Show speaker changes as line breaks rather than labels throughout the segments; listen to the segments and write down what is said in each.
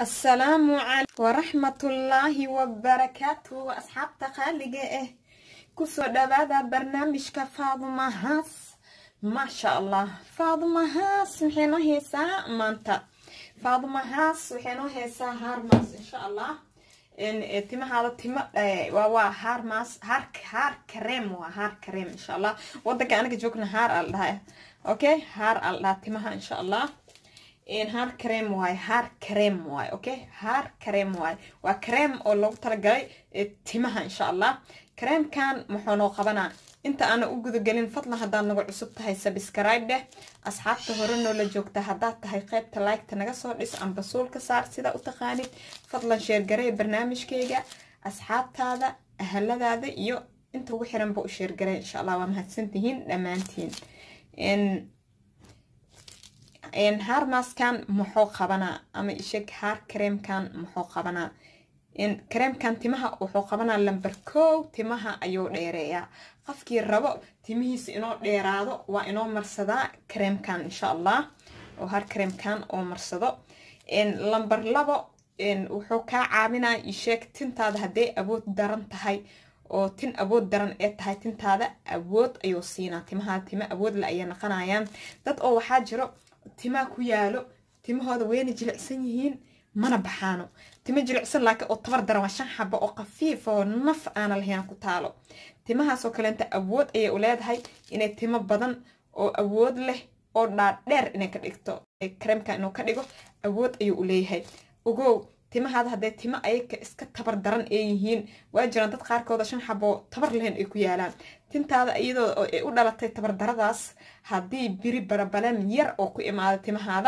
asalaamu calaykum waraxmatullaahi wabarakaatu asxaabta qaaliga ah kusoo dhawaada barnaamijka faaduma haas maasha allah faaduma haas maxay noo heesaa maanta faaduma haas waxay noo heesaa haarmaas insha allah timahaada timo waa haarmaas haar haar kareem waa haar kareem insha allah wadanka anaga joogna haar al dhaha okay haar al dhaha timaha insha allah haar kareem waaye haar kareem waaye okay haar kareem waaye waa kareem oo loogu talagalay timaha insha allah kareemkan muxuu noo qabanaa inta aana u gudagelin fadlan haddaad nagu cusub tahay sabscribe dheh asxaabta hore noola joogta haddaad tahay qaybta liketa naga soo dhis amba suulka saar sida u taqaanid fadlan sheergaree barnaamijkeyga asxaabtaada ahaladaada iyo inta ugu xiranba u sheergaree insha allah waa mahadsantihiin dhammaantiin haarmaaskan muxuu qabanaa ama isheg haar kareemkan muxuu qabanaa kareemkan timaha wuxuu qabanaa lamber kow timaha ayuu dheereeyaa qofkii rabo timihiisa inoo dheeraado waa inoo marsadaa kareemkan insha allah oo haar kareemkan oo marsado lamber labo wuxuu kaa caawinaa isheeg tintaada hadday awood daran tahay oo tin awood daran ee tahay tintaada awood ayuu siinaa timahaada tima awoodle ayay naqanayaan dad oo waxaa jiro timaa ku yaalo timahooda weyna jilicsan yihiin mana baxaano timo jilicsan laakiin oo tabar daran waa shan xabo oo khafiif oo naf aana lahayn ku taalo timahaasoo kaleenta awood ayay u leedahay inay timo badan oo awood leh oo dhaadheer inay ka dhigto kareemka inuu ka dhigo awood ayuu u leeyahay ogow timahaada hadday timo ayaga iska tabar daran ee yihiin waa jiraan dad qaarkooda shan xaboo tabar lahayn ay ku yaalaan tintaada iyadoo ay u dhalatay tabardaradaas haddii biri barabaleen yar oo ku imaada timahaada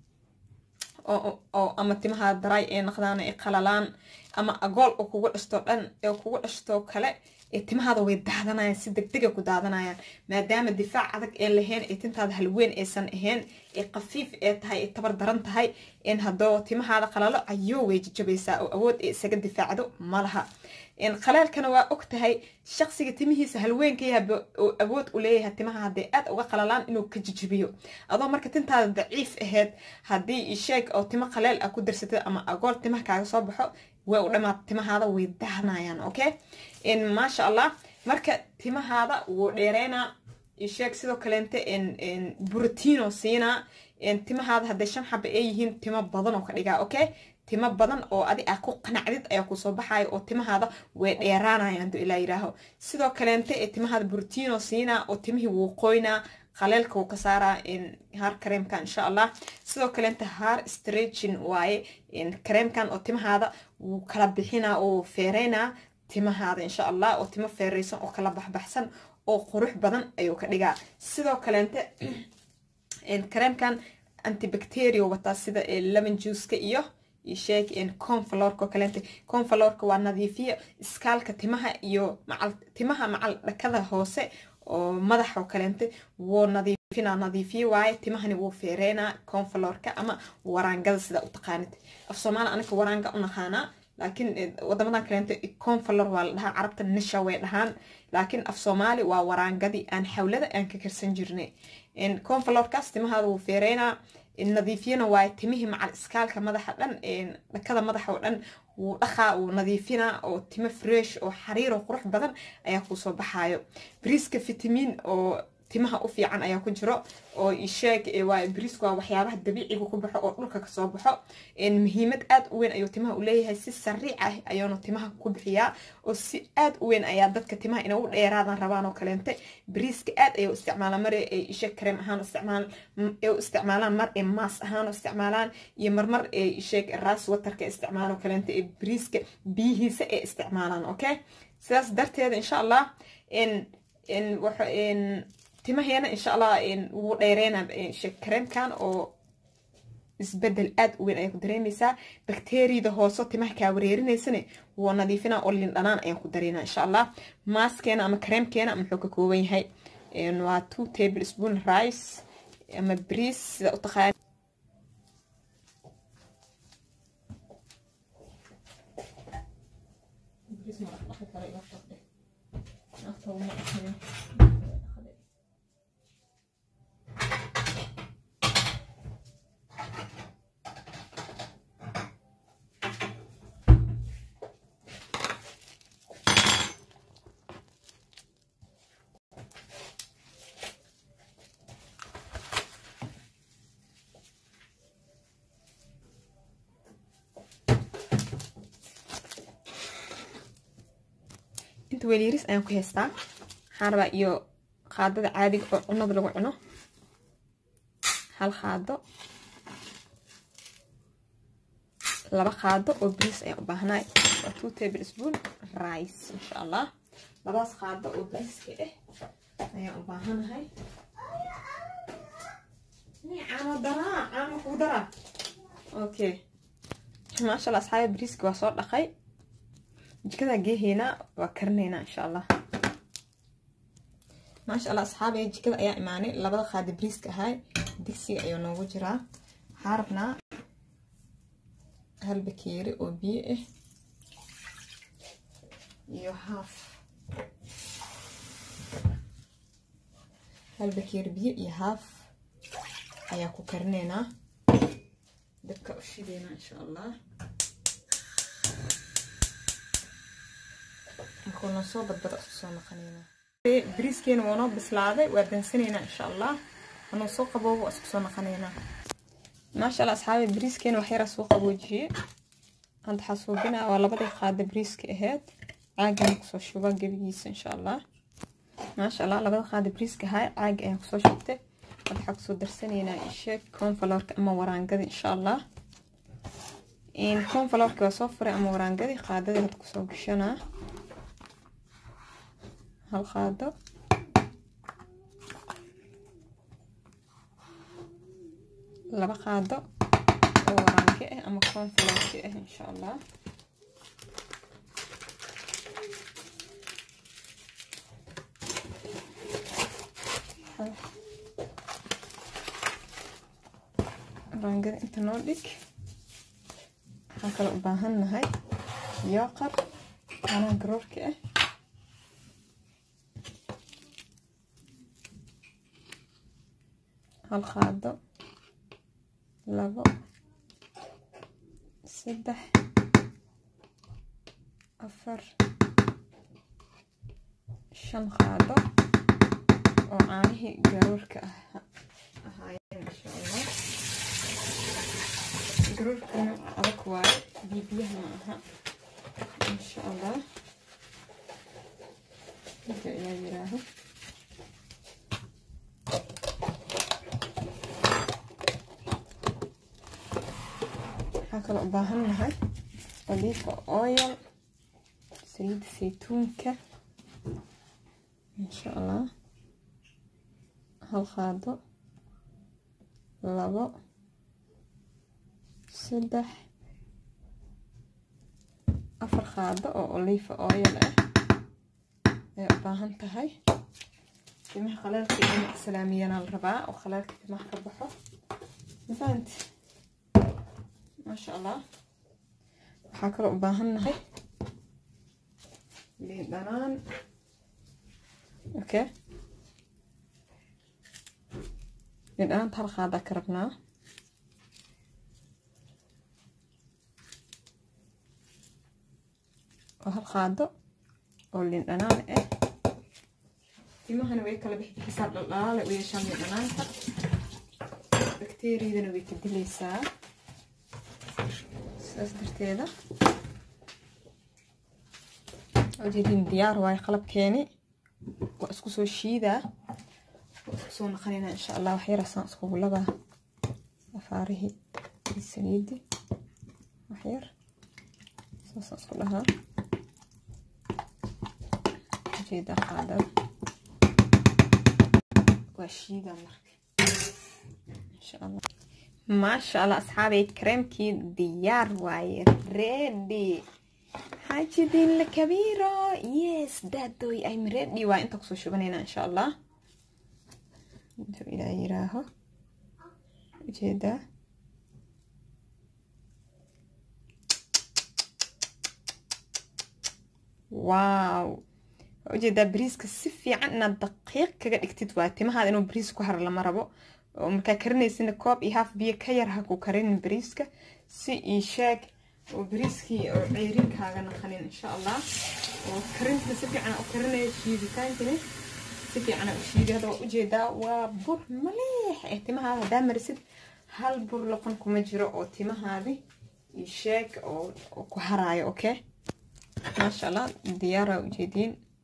oo ama timahaada daray ee naqdaan ay qalalaan ama agool oo kugu dhashto dhan ee kugu dhashto kale ee timahaada way daadanayaan si degdega ku daadanayaan maadaama difaac adag ee lahayn ee tintaada halweyn aysan ahayn ee khafiif ee tahay ee tabar daran tahay in haddoo timahaada qalalo ayuu way jajabaysaa oo awood ee isaga difaacdo malaha qalaalkana waa og tahay shaqsiga timihiisa halweenka yaha oo awood u leeyahay timaha hadday aad uga qalalaan inuu ka jijibiyo adoo marka tintaada daciif aheyd haddii isheeg oo timo qaleel ah ku darsatid ama agool timaha kaaga soo baxo way u dhamaad timahaada way daahnayaan okay maasha allah marka timahaada wuu dheereynaa isheeg sidoo kaleente brotiino siinaa timahaada hadday shan xaba ay yihiin timo badan oo ka dhigaa okay timo badan oo adi ah ku qanacdid ayaa kusoo baxaya oo timahaada way dheeraanaya haduu ilaa yiraaho sidoo kaleente ee timahaada brotiino siinaa oo timihii wuu qoynaa qaleelka wuu ka saaraa haar kareemkan insha allah sidoo kaleenta haar stretching waaye kareemkan oo timahaada wuu kala bixinaa oo feereynaa timahaada insha allah oo timo feereysan oo kala baxbaxsan oo qurux badan ayuu ka dhigaa sidoo kaleente kareemkan antibacteria wataa sida lemon juiceka iyo sheeg conflorka kaleente conflorka waa nadiifiya iskaalka timaha iyo macal timaha macal dhakada hoose oo madax oo kaleente wuu nadiifina nadiifiye waaye timahani wuu feereynaa conflorka ama waraangada sida u taqaanid af soomaali anaka waraanga u naqaanaa laakiin wadamadan kaleente conflor waa la dhahaa carabta nisha way dhahaan laakiin af soomaali waa waraangadii aan xawlada aan ka karsan jirnay conflorkaas timahaada wuu feereynaa nadiifiyana waaye timihii macal iskaalka madaxa dhan dhakada madaxa oo dhan wuu dhaqaa wuu nadiifinaa oo timo fresh oo xariiro qurux badan ayaa kusoo baxaayo briiska fitamiin oo timaha u fiican ayaa ku jiro oo isheeg briiska waa waxyaabaha dabiiciga ku baxo oo dhulka kasoo baxo muhiimad aad u weyn ayuu timaha u leeyahay si sariic ah ayaanu timaha ku bixiyaa oo si aad u weyn ayaa dadka timaha inay u dheeraadan rabaan oo kaleente briiska aad ayay u isticmaalaan mar ay isheeg kareem ahaan u isticmaalaan mar ay maas ahaan u isticmaalaan iyo marmar ay isheeg ras waterka isticmaalaan oo kaleente ee briiska biyihiisa ay isticmaalaan okay sidaas darteeda insha allah timaheena insha allah wuu dheereynaa kareemkan oo isbedel aad u weyn ayaan ku dareemaysaa bakteriyada hoose timaha kaa wareerinaysane wuu nadiifinaa oo lindhanaan ayaan ku dareynaa insha allah maaskeena ama kareemkeena muxuu ka kooban yahay waa two table spoon rice ama briis sida u taqaan inta weel yaris ayaan ku haystaa waxaan rabaa iyo qaadada caadiga oo cunada lagu cuno hal qaado laba qaado oo bariis ayaan u baahnaay waa two table spoon rice insha allah labadaas qaado oo bariiska ah ayaan u baahanahay caano daraa caano kuu daraa okay maasha allah asxaabi bariiska waa soo dhaqay jikadaa geeheynaa waa karinaynaa insha allah maasha allah asxaabi jikada ayaa imaanay labada qaada bariiska ahay digsiga ayuu noogu jiraa waxaa rabnaa hal bakeeri oo biyo ah iyo haaf hal bakeeri biyo iyo haaf ayaa ku karinaynaa dabka u shideynaa insha allah markuu noo soo badbada isku soo naqanaynaa bariiskeena waa noo bislaaday waa dansanaynaa insha allah anuu soo qaboobo isku soo naqanaynaa maasha allah asxaabi bariiskeena wax yaraa soo qaboojiyey hadda waxaa suubinaa waa labadii qaada bariiska ahayd caagana kusoo shubaa gebigiisa insha allah maasha allah labada qaada bariiska ahaa caagi ayaan kusoo shubtay hadda waxaa kusoo darsanaynaa isheeg confalorka ama waraangada insha allah confalorka waa soo furay ama waraangadii qaadadii hadda kusoo gashanaa hal qaado laba qaado oo waraange ah ama confalorki ah insha allah waraangada inta noo dhig waxaan kale u baahan nahay yooqar caanaha garoorka ah hal qaado labo saddex afar shan qaado oo caanihii garoorka ah ahaayeen insha allah garoorkana adag waaye bibiyaha ma aha insha allah inta ayaa yiraaho waxaan kale u baahan nahay oliifa oil saliidda saytuunka insha allah hal qaado labo saddex afar qaado oo oliifa oil ah ay u baahan tahay timaha khalaalka in islaamiyana la rabaa oo khalaalka timaha ka baxo mafahanti maasha allah waxaa kaloo u baahan nahay liin dhanaan okay liin dhanaanta hal qaadaa ka rabnaa oo hal qaado oo liin dhanaan ah timahana way kala bixi bixisaa dhaldhalaale u yeeshaan liin dhanaanta bakteeriyadana way ka dilaysaa saas darteeda ujeedin diyaar waayo qalabkeeni waa isku soo shiidaa waa isku soo naqanaynaa insha allah wax yarasaan iskugu labaa afaarihii iyo saliidii wax yar saasaan isku dhahaa ujeedaa qaadada waa shiidaa marka insha allah maasha allah asxaabay kareemkii diyaar waaye ready xaajidin la kabiiro yes daadoy i'm ready waa inta kusoo shubanayna insha allah intuu ilaa yiraaho ujeedaa wow ujeedaa bariiska si fiican inaad daqiiq kaga dhigtid waa timahaada inuu bariis ku haro lama rabo oo markaa karinaysina koob iyo haaf biyo ka yar ha ku karinin bariiska si ii sheeg oo bariiskii oo ceerinkaaga naqanin insha allah oo karinta si fiican u karinaya shiiditaankani si fiican u shiidi hadda waa ujeedaa waa bur maliix eh timahaada haddaa marisid hal bur loqon kuma jiro oo timahaadi ii sheeg oo ku haraayo okay maasha allah diyaara ujeediin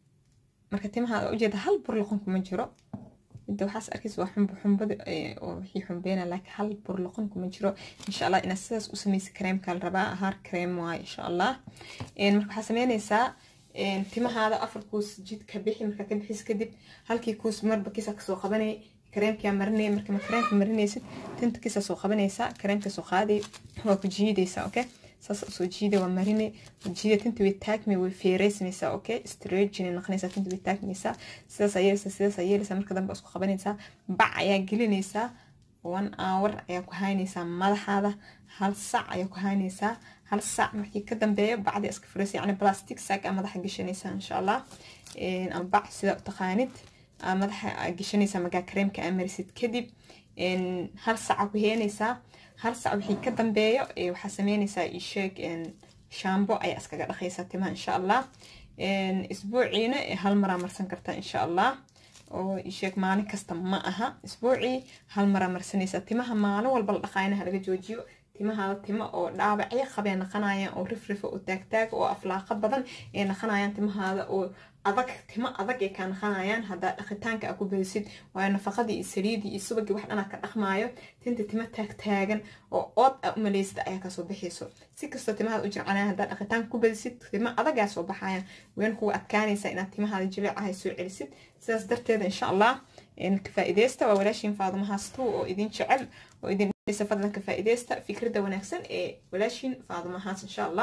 marka timaha ujeeda hal bur loqon kuma jiro inta waxaas arkaysa waa xumbo xumbada oo wixii xumbeena laakiin hal bur loqon kuma jiro insha allah inaad sidaas u samaysa kareemka la rabaa haar kareem waaye insha allah marka waxaa sameynaysaa timahaada afar kuus jid ka bixi markaa ka bixis kadib halkii kuus marba kiisa kasoo qabanay kareemkaa marinay marka kareemka marinaysid tinta kiisa soo qabanaysaa kareemka soo qaaday waa ku jiidaysaa okay saas usoo jiida waa marine jiida tinta way taagmi way feereysanaysaa okay stragin noqonaysaa tinta way taagmaysaa sidaas ayeeleysaa sidaas ayeeleysaa marka dambe isku qabanaysaa bac ayaa gelinaysaa one hour ayaa ku haynaysaa madaxaada hal sac ayaa ku haynaysaa hal sac markii ka dambeeyo bacdi iska furaysa yani plastic sac aa madaxa gashanaysaa insha allah ama bac sida u taqaanid aa madaxa aa gashanaysaa markaa kareemka aa marisid kadib hal saca ku heenaysaa hal sac wixii ka dambeeyo waxaa sameynaysaa isheeg shambo ayaa iskaga dhaqaysaa timaha insha allah isbuuciina hal maraa marsan kartaa insha allah oo isheeg maalin kasta ma aha isbuucii hal maraa marsanaysaa timaha maalin walba la dhaqaayana halaga joojiyo timahaada timo oo dhaawacyo qabee naqanayaan oo rifrifa oo taagtaag oo aflaaqa badan ee naqanayaan timahaada oo adag timo adag ay kaa naqanayaan haddaa dhaqitaanka aa ku badisid waayo nafaqadii iyo saliidii iyo subagii wax dhanaa ka dhaqmaayo tinta timo taagtaagan oo ood aa u malaysada ayaa kasoo bixayso si kastoo timahaada u jircanaya haddaa dhaqitaanka ku badisid timo adagaa soo baxayaan ween kuga adkaanaysaa inaad timahaada jileecahay soo celisid sidaas darteeda insha allah kafaa'iideysta waa walaashiin faadumo haastu oo idin jecel oo idin fadlan ka faa'iideysta fikradda wanaagsan ee walaashiin faadumo haas insha allah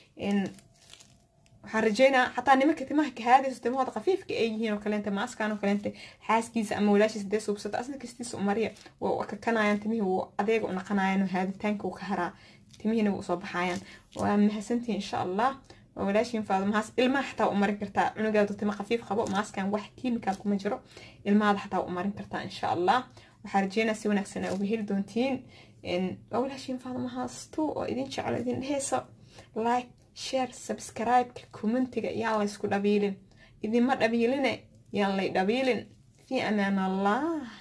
waxaan rajeynaa xataa nimanka timaha kahaadayso timahooda khafiifka ay yihiin oo kaleenta maaskan oo kaleenta xaaskiisa ama walaashiisa dee suubsata asna kastiisa u mariya waa kakanayaan timihii wuu adeega u naqanayaan oo haaditaanka uu ka haraa timihiina wuu soo baxayaan waa mahadsantihin insha allah waa walaashiin faadumahaas ilmaha xataa u marin kartaa cunugaadu timo khafiif qabo maaskan wax kiimikaal kuma jiro ilmahaada xataa u marin kartaa insha allah waxaa rajeynaa si wanaagsan aa uga heli doontiin waa walaashiin faadumahaas tu oo idin jeclo idin dheheyso like share subscribe-ka commentiga yaan laysku dhabiilin idinma dhabiiline yaan lay dhabiilin fi amaan allah